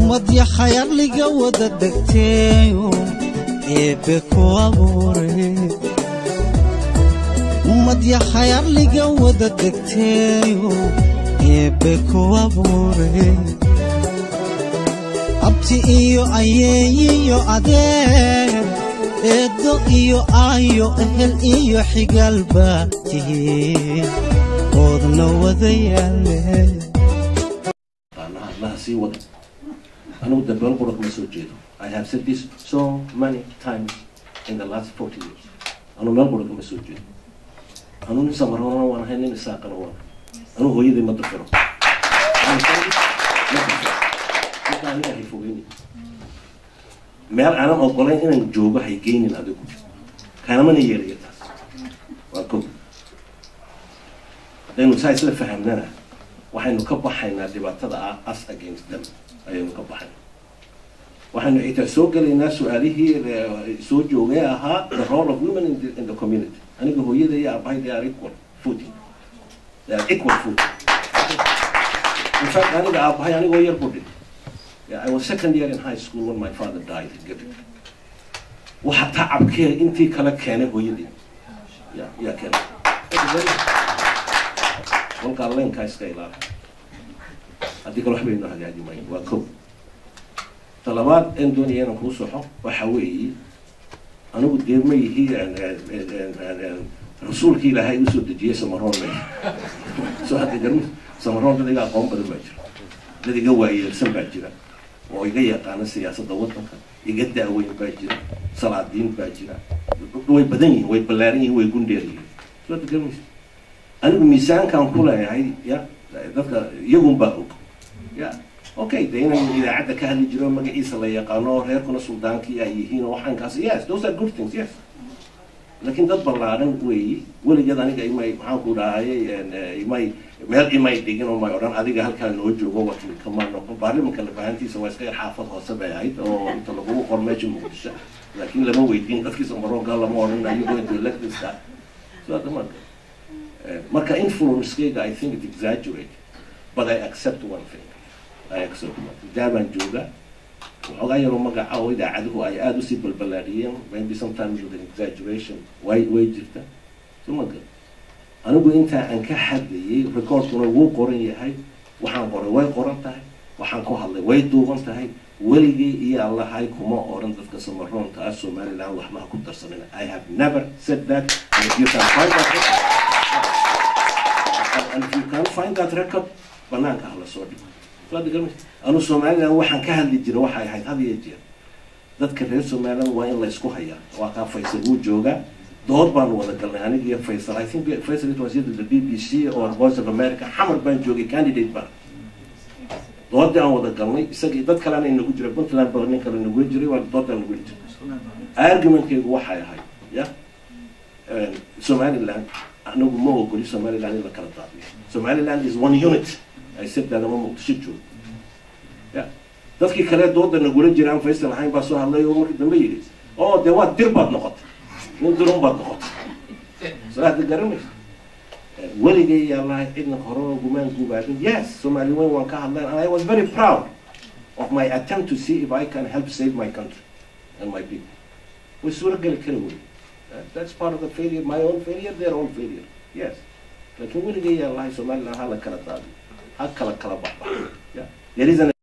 ummadya khayarliga wada degteeyo eebbe ku abuure ummadya khayarliga wada degteeyo eebbe ku abuure abti iyo ayeeyiyo adeer eeddo iyo aayo ehel iyo xigaalba tihiin oodna wada yaale qaanaha allaha sii wada anigu dambeel qura kama soo jeedo i have said this so many times in the last forty years anu meel qura kama soo jeedo anu nin samarona waan ahay nin isaaqana waan anu hooyaday ma dafiro marka aniga hay fogeyni meel aanan ogolayn inaan joogo hay geynin adigu kaanamana yeelaya taas waa ko haddaynu saa isla fahamnana waxaynu ka baxaynaa dhibaatada ah us against them ayaynu ka baxayna waxaynu xitaa soo gelaynaa su-aalihii soo joogay ahaa the role of women in the, in the community aniga hooyada iyo aabahay they are equal footing they are equal footing in fact aniga aabahay anigoo yar budhi Yeah, I was second year in high school when my father died in Gabriel. waxa tacabkee intii kala keenay hooyadii ya yaa keenay kolkaa leenkaa iska ilaali haddii kale waxbaynu hagaaji mayn waa ko talabaad een doonaya inaan kuu soxo waxa weeye anigu dee ma yihi rasuulkii ilaahay usoo dejiyey samaroon me soo hadda garmi samaroon dad iga aqoon badan baa jira dad iga waayeelsan baa jira oo iga yaqaana siyaasadda waddanka iga daaweyn baa jira salaadiin baa jira way badan yihiin way ballaaran yihiin way gundheer yihiin soo hadda garmaysa anigu miisaankan ku leeyahay ya dadka iyagun baa og ya okay de inaan idaacadda ka hadli jiro magaciisa la yaqaano oo reerkuna suldaankii ay yihiin oo waxaankaas yes those are good things yes laakiin dad ballaaran weeyi weligeed aniga imay maxaan ku dhahayay imay meel imay dhigin oo may odhan adiga halkaa noo joogo wakil kama noqon baarlimanka lafahantiisa waa iska yar xaafad hoose bay ahayd oo inta lagugu qor meesha muqdisho laakiin lama weydiin dadkiisa maroonka lama odhan are you going to elect this guy so hadda marka marka influencekayga i think it exaggerate but i accept one thing i accept one thing jaabaan jooga waxoogaa yaroo magaca oo idaacaduhu ay aada usii balballaadhiyeen maybe sometimes with an exaggeration way way jirta so ma gal anigu intaa aan ka hadlayay recordkuna wuu qoran yahay waxaan qoray way qoran tahay waxaan ku hadlay way duuban tahay weligii iyo allahay kuma oran dadka samaroonta ah somaliland waxmaha ku darsanin i have never said that and if you can find that record and if you can find that record banaanka ha la soo dhigo anu somaliland waxaan ka hadli jira waxay ahayd had iyo jeer dadka reer somaliland waa in la isku hayaa waa kaa faysal wuu joogaa dood baanu wada galnay aniga iyo faysal i think faysal it was either the b b c or voice of america xamar baan joogay candidate baan doodii aan wada galnay isagii dad kalena inagu jira puntland ba nin kale inagu jiray waa doodaan nagu jiray argumentkaygu waxay ahayd ya somaliland anagu ma ogoli somaliland in la kala daadiyo somaliland is one unit ay sabtaadama muqdisho joogo ya dadkii kale dooda nagula jiraan faysal ahayn baa soo hadlay oo markii dambe yidhi oo dee waa dir baad noqotay nin dirun baad noqotay soo hadda garanaysa weligay yaa lahay cidna hore gumaan gubaadin yes somali weyn waan ka hadlayn and i was very proud of my attempt to see if i can help save my country and my people way suurageli kari wey that's part of the failure my own failure their own failure yes laakiin weligay yaa lahay somaliland ha la kala daadiyo ha kala kala baxbax yeah there is an